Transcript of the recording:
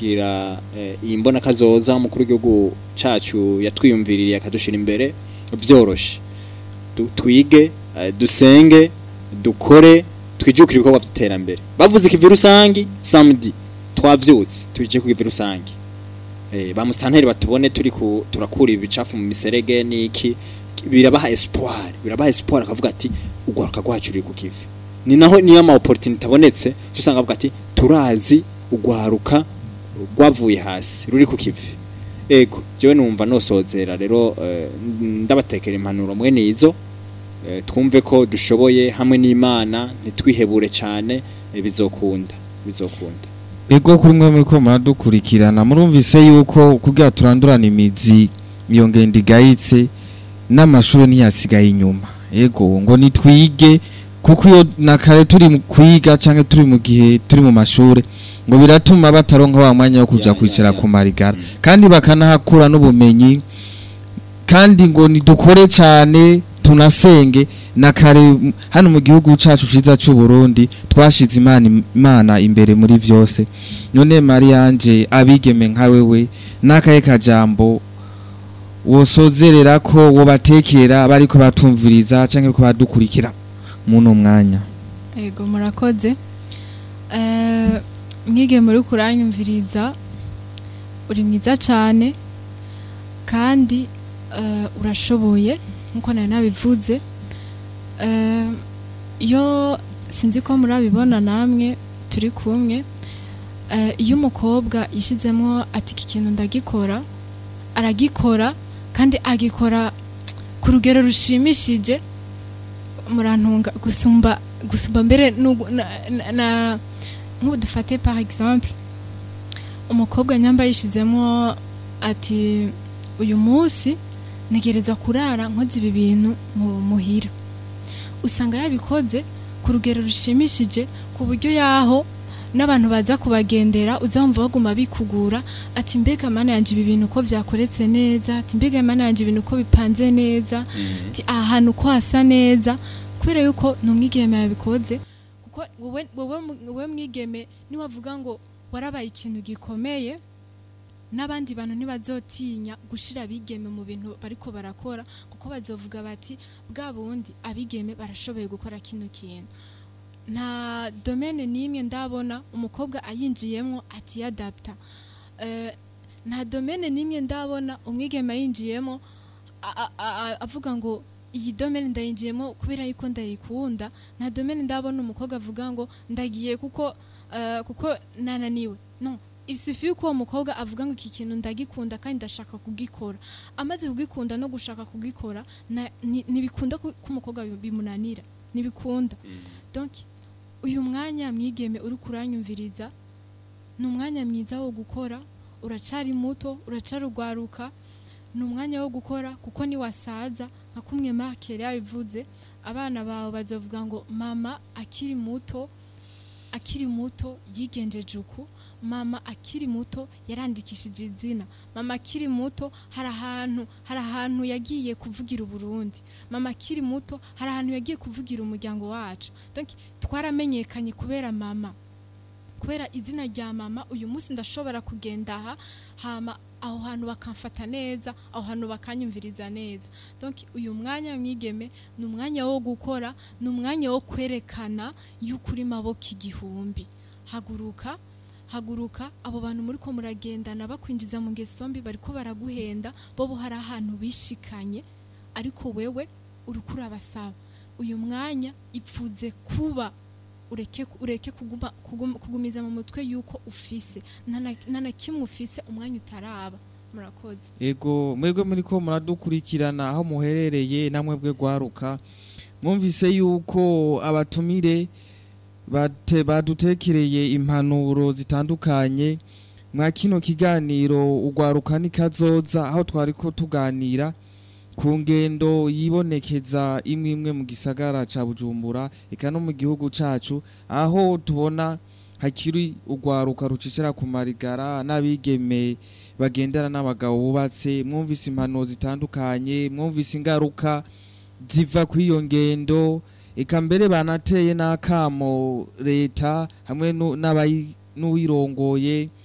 gushikira eh, iyi mbona kazoza umukuru w'igihugu cacu yatwiyumviririye akadushira imbere vyoroshe Du- twige eh, dusenge dukore twijukire ibikorwa vy'iterambere bavuze ikivi rusangi samedi twavyutse tuje ku kivi rusangi eh, ba mustanteri batubone turi ku turakura ibicafu mu miserege niki birabaha espoir birabaha espoir akavuga ati ugwaruka rwacu ruri ku kivi ni naho niyo ama opportunity abonetse cyo usanga avuga ati turazi ugwaruka rwavuye hasi ruri ku kivi ego jewe numva nosozera rero eh, ndabatekera impanuro mwene izo eh, twumve ko dushoboye hamwe n'Imana ntitwihebure cyane eh, bizokunda bizokunda ego kuri mwe muri ko muradukurikirana murumvise yuko kugira turandurana imizi iyo ngendo igayitse n'amashuri ntiyasigaye inyuma ego ngo nitwige kuko iyo na kare turi mu kwiga cyangwa turi mu gihe turi mu mashuri ngo biratuma bataronka wa mwanya wo kuja Ya, ya, kwicara ya. ku marigara Mm. kandi bakanahakura n'ubumenyi kandi ngo nidukore cyane tunasenge na kare m- hano mu gihugu cacu ciza c'u Burundi twashize imana imana imbere muri vyose none Marianje abigeme nka wewe nakaye kajambo wosozerera ko wobatekera bariko batumviriza canke ko badukurikira muno mwanya Ego murakoze. Eh mwige muri kuranyumviriza uri mwiza cyane kandi eh, urashoboye nkuko nari nabivuze. Eh iyo sinzi ko murabibona namwe turi kumwe eh, iyo umukobwa yishizemo ati iki kintu ndagikora aragikora kandi agikora ku rugero rushimishije murantunga gusumba gusumba mbere nugu- na, na, na nk'ubu dufate par exemple umukobwa nyamba yishizemo ati uyu munsi ntegerezwa kurara nkoze ibi bintu mu muhira usanga yabikoze ku rugero rushimishije ku buryo yaho n'abantu baza kubagendera uzamva baguma bikugura ati mbega mana yanje ibi bintu uko vyakoretse neza ati mbega mana yanje ibintu uko bipanze neza ati aha hantu uko hasa neza kubera yuko ni umwigeme yabikoze kuko wowe wowe mu- wowe mwigeme niwavuga ngo warabaye ikintu gikomeye n'abandi bantu ntibazotinya gushira abigeme mu bintu bariko barakora kuko bazovuga bati bwa bundi abigeme barashoboye gukora kino kintu nta domene n'imwe ndabona umukobwa ayinjiyemo atiyadapta Eh, nta domene n'imwe ndabona umwigeme ayinjiyemo a- a- a- avuga ngo iyi domene ndayinjiyemo kubera yuko ndayikunda nta domene ndabona umukobwa avuga ngo ndagiye kuko eh, kuko nananiwe no isufi yuko uwo mukobwa avuga ngo iki kintu ndagikunda kandi ndashaka kugikora amaze kugikunda no gushaka kugikora na- ni- ntibikunda ko ko umukobwa bi- bimunanira ntibikunda donc uyu mwanya mwigeme uri kuranyumviriza ni umwanya mwiza wo gukora uracari muto uracarugwaruka ni umwanya wo gukora kuko niwasaza nka kumwe Mark yari yabivuze abana bawe bazovuga ngo mama akiri muto akiri muto yigenjeje uku mama akiri muto yarandikishije izina mama akiri muto hari ahantu hari ahantu yagiye kuvugira uburundi mama akiri muto hari ahantu yagiye kuvugira umuryango wacu donc twaramenyekanye kubera mama kubera izina rya mama uyu munsi ndashobora kugenda aha hama aho hantu bakamfata neza aho hantu bakanyumviriza neza donc uyu mwanya mwigeme ni umwanya wo gukora ni umwanya wo kwerekana yuko uri maboko igihumbi haguruka haguruka abo bantu muri ko muragendana bakwinjiza mu ngeso mbi bariko baraguhenda bo hari ahantu bishikanye ariko wewe uriko urabasaba uyu mwanya ipfuze kuba ureke ureke kuguma, kuguma, kugumiza mu mutwe yuko ufise nta na- nta na kimwe ufise umwanya utaraba murakoze ego mwebwe muri ko muradukurikirana aho muherereye namwe bwe gwaruka mwumvise yuko abatumire bate badutekereye impanuro zitandukanye mwa kino kiganiro ugwaruka nikazoza aho twari ko tuganira ku ngendo yibonekeza imwe imwe mu gisagara ca Bujumbura eka no mu gihugu cacu aho tubona hakiri ugwaruka rucicira ku marigara n'abigeme bagendana n'abagabo bubatse mwumvise impanuro zitandukanye mwumvise ingaruka ziva kuri iyo ngendo eka mbere banateye n'akamo leta hamwe nu- n'abayi- n'uwirongoye